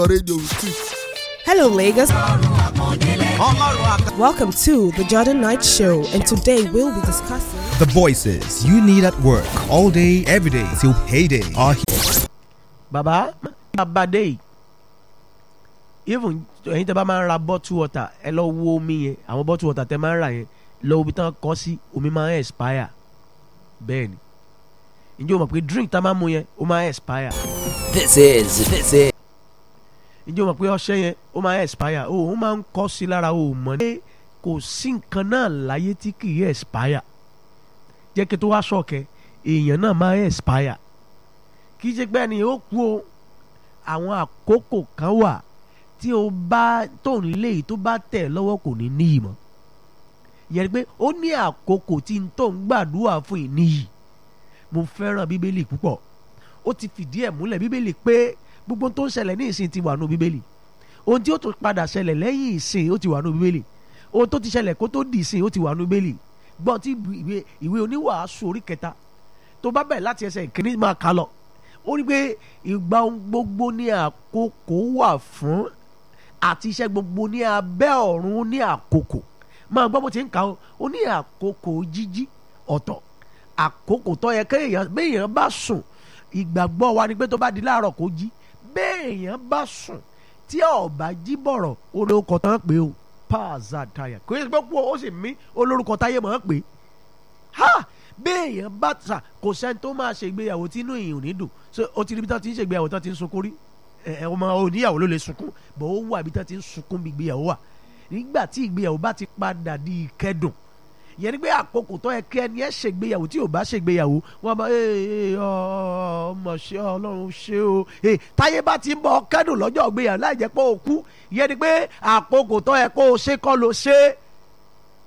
your radio with it. Hello, Lagos. Welcome to the Jordan Knight Show, and today we'll be discussing. The voices you need at work all day, every day till payday are here. bàbá abadé yìí even ẹ̀yin tẹ́ bá máa ń ra bottle water ẹ lọ wo omi yẹn àwọn bottle water tẹ́ máa ń rà yẹn lọ ibi tán kọ́ sí omi máa ń expire bẹ́ẹ̀ ni ǹjẹ́ o mọ̀ pé drink tá a máa ń mu yẹn ó máa ń expire This is, this is. ǹjẹ́ o mọ̀ pé ọṣẹ yẹn ó máa ń expire o ó máa ń kọ́ sí lára o ò mọ̀ ní kò sí nǹkan náà láyé tí kì í expire jẹ́ kí tó wá ṣọ̀kẹ́ èèyàn náà máa ń expire kì í ṣe pé ẹni ó kú o àwọn àkókò kan wà tí o bá tó ń lé yìí tó bá tẹ̀ lọ́wọ́ kò ní níyì mọ́ yẹn pé ó ní àkókò tí n tó ń gbàdúrà fún ìníyì mo fẹ́ràn bíbélì púpọ̀ ó ti fìdí ẹ̀ múlẹ̀ bíbélì pé gbogbo tó ń ṣẹlẹ̀ ní ìsìn ti wà nù bíbélì ohun tí ó tún padà ṣẹlẹ̀ lẹ́yìn ìsìn ó ti wà nù bíbélì ohun tó ti ṣẹlẹ̀ kó tó di ìsìn ó ti wà nù bíbélì gbọ́n tí ìwé ìwé oníwàásù orí kẹta tó bá bẹ̀rẹ̀ láti ẹsẹ̀ ìkíní máa kà lọ ó rí pé ìgbà ohun gbogbo ní àkókò wà fún àti iṣẹ́ gbogbo ní abẹ́ ọ̀run ní àkókò máa gbọ́ bó ti ń kà ó ó ní àkókò jíjí ọ̀tọ̀ àkókò tó yẹ kéèyàn béèyàn bá sùn ìgbàgbọ́ wa ni pé tó bá di láàárọ̀ kó jí béèyàn bá sùn tí ọba jí bọ̀rọ̀ olórúkọ tán pé o pààzà táyà kò yẹ kó ó sì mí olórúkọ táyé mọ̀ ọ́n pé ha béèyàn bá sà kò sẹ́ni tó máa ṣe ìgbéyàwó tí inú ìyìn ò ní dùn so ó ti rí bí tán ti ń ṣe ìgbéyàwó tán ti ń sunkún rí ẹ ọmọ oníyàwó ló lè sunkún bọ̀ ó wà bí tán ti ń sunkún bí ìgbéyàwó wà nígbà tí ìgbéyàwó bá ti padà di ìkẹ́dùn yẹn ni pé àkókò tó yẹ kí ẹni ẹ ṣègbéyàwó tí ò bá ṣègbéyàwó wọn bá ee ọmọ ṣe Ọlọ́run ṣe o ee táyé bá ti ń bọ kẹ́dùn lọ́jọ́ ìgbéyàwó láì jẹ́ pé o kú yẹn ni pé àkókò tó yẹ kó o ṣe kọ́ ló ṣe